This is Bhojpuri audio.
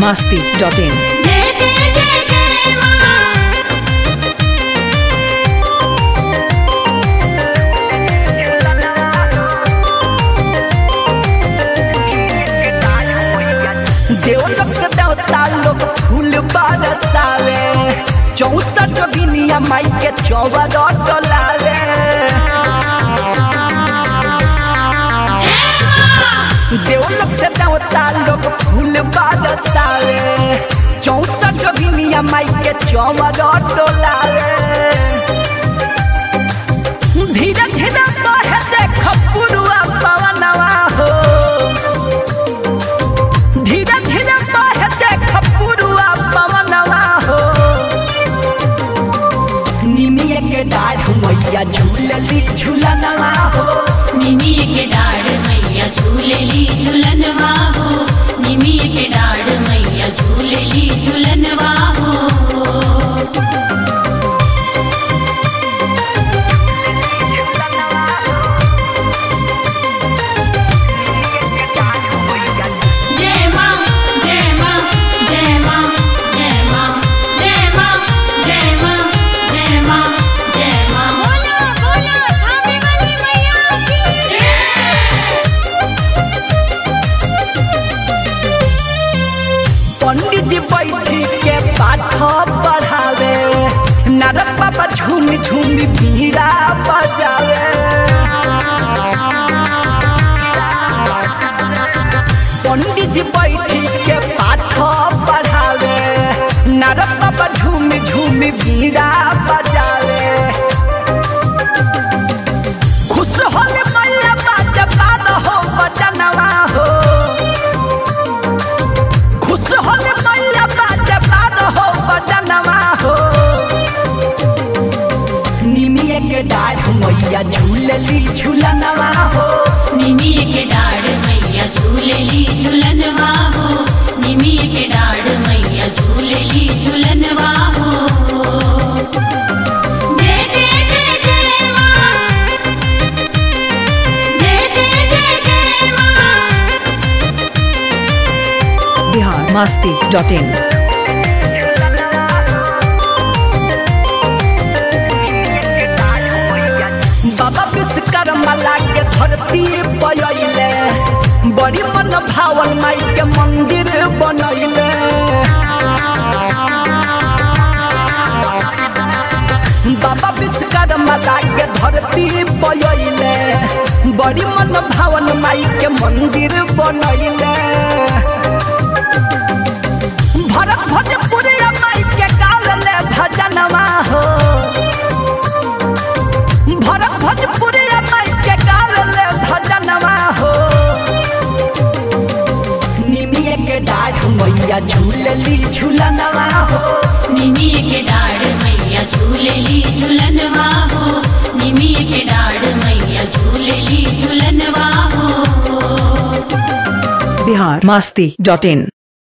masti.in. जय जय जय जय माँ देवलोक से देवता लोग फूल बरसावे चौसठ बिनिया माई के चौबा डलावे देवलोक से देवता लोग फूल बरसावे चौसठ बिनिया माई के चौबा डलावे धीरे धीरे बहे देख पुरुआ पवनवा हो धीरे धीरे बहे देख पुरुआ पवनवा हो निमिया के डाढ़ मैया झूलली झूलनवा हो निमी के डाढ़ मैया झूलेली झूलनवा हो निमी के डाढ़ मैया झूलेली झूलनवा हो जय माँ जय माँ जय माँ जय माँ जय माँ जय माँ जय माँ जय माँ बोलो बोलो थाने वाली मैया की जय पंडित जी बैठी के पाठ पढ़ावे नरक बाबा झूम झूम बीड़ा बजावे पंडित जी बैठी के पाठ पढ़ावे नरक बाबा झूम झूम बीड़ा बजावे खुश होले मैया बात बात हो बचनवा हो खुश होले मैया बात बात हो बचनवा हो निमिया के डाढ़ मैया झूलली झूलनवा हो निमी के डाढ़ मैया झूलेली झूलनवा हो निमी के डाढ़ मैया झूलेली झूलनवा हो जय जय जय जय माँ जय जय जय जय माँ Bihar masti.in. बाबा विश्वकर्मा लागे धरती पयले बड़ी मन भावन माई के मंदिर बनैले बाबा विश्वकर्मा लागे धरती पयले बड़ी मन भावन माई के मंदिर बनैले भरत भोजपुरी माई के गावले भजनवा हो भरत भोजपुरी माई के गावले भजनवा हो निमिया के डाढ़ मैया झूलली झूलनवा हो निमी के डाढ़ मैया झूलेली झूलनवा हो निमी के डाढ़ मैया झूलेली झूलनवा हो Bihar masti.in.